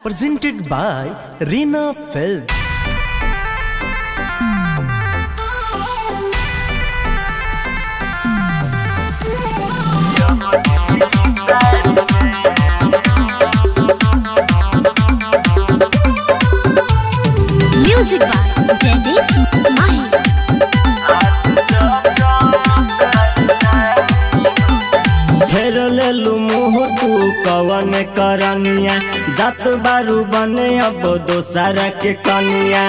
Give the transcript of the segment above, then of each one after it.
presented by Reena Film. Music by Jagdish Mahi. फेर लेलू मुँह तू कवन करनिया जात बारू बने अब दोसर के कनिया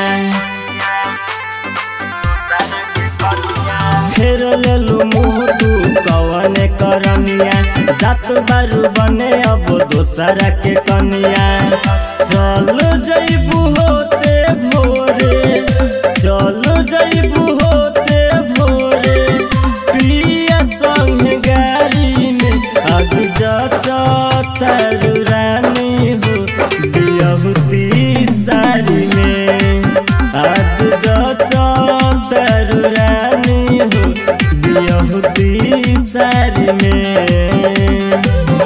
फेर लेलू मुँह तू कवन करनिया जात बारू बने अब दोसर के कनिया चल जैबू होते भोरे चल जैबू होते भोरे पिया संग गाड़ी में अग जाता तारू रानी हो बियहुती सारी में आज जाता तारू रानी हो बियहुती सारी में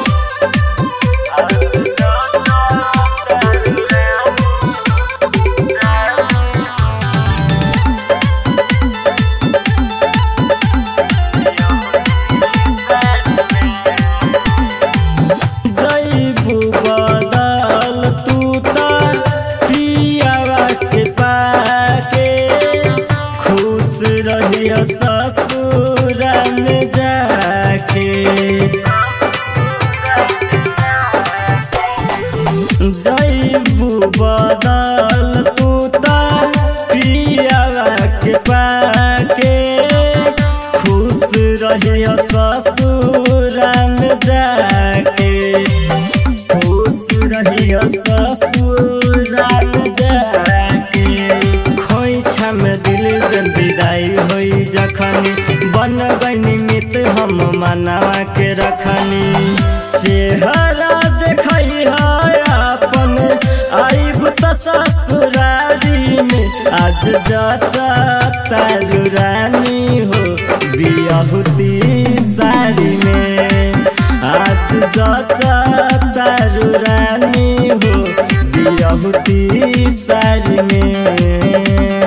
जैबू बदल तू ता पियावा के पाके खुश रहिया ससुर में जाके जैबू बदल तू ता पियावा के पाके खुश रहिया ससुर में जाके खुश रहिया ससुर में जाके खोइछा में दिल जन विदाई होई जखनी बन गई मित हम मनावा के रखनी चेहरा देखई है अपन आइब त ससुरारी में आज जाता तारू रानी हो बियाहुती सारी में आज जाता तारू रानी हो बियाहुती सारी में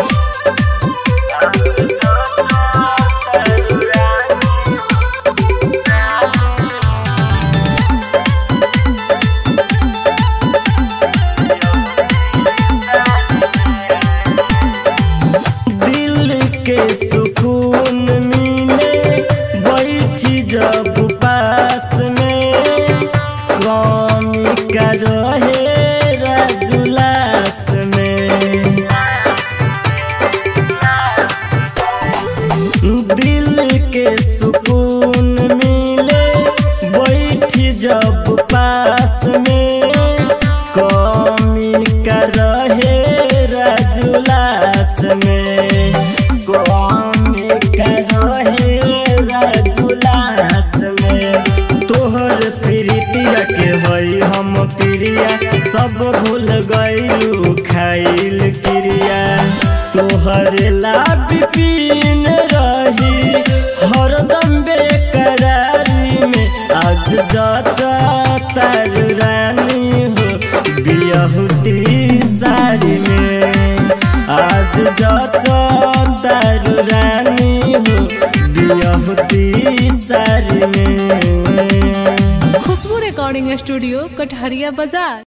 दिल के सुकून मिले बैठी जब पास में कौमी का रहे राजुलास में दिल के सुकून मिले बैठी जब पास में कौमी का रहे राजुलास में कौमी का रहे राजुलास में तोहर प्रीतिया के हई हम प्रिया सब भूल गईलू खाइल क्रिया तोहर लाभ पीन रही हरदम बेकरारी में आज जाता तार रानी हो बियहुती सारी में आज जाता तार रानी हो बियहुती सारी में खुशबू रिकॉर्डिंग स्टूडियो कटहरिया बाजार